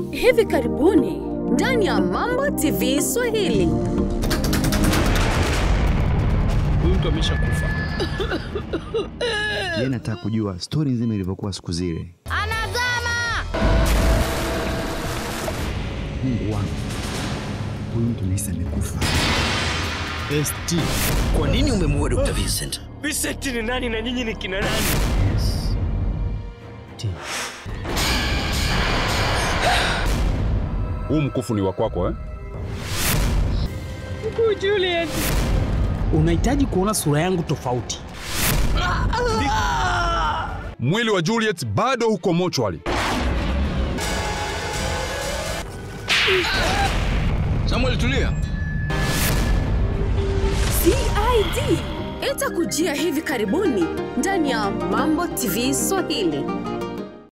Hivi karibuni ndani ya Mambo TV Swahili. Huyu mtu ameshakufa. Yeye nataka kujua stori nzima ilivyokuwa siku zile. Anazama! Mungu wangu, huyu mtu nahisi amekufa. ST. Kwa nini umemuua Dr. Vincent? Vincent ni nani na nyinyi ni kina nani? Huu mkufu ni wa kwako eh? Juliet. Unahitaji kuona sura yangu tofauti. Mwili wa Juliet bado huko mochwari. Samuel, tulia. CID itakujia hivi karibuni ndani ya Mambo TV Swahili.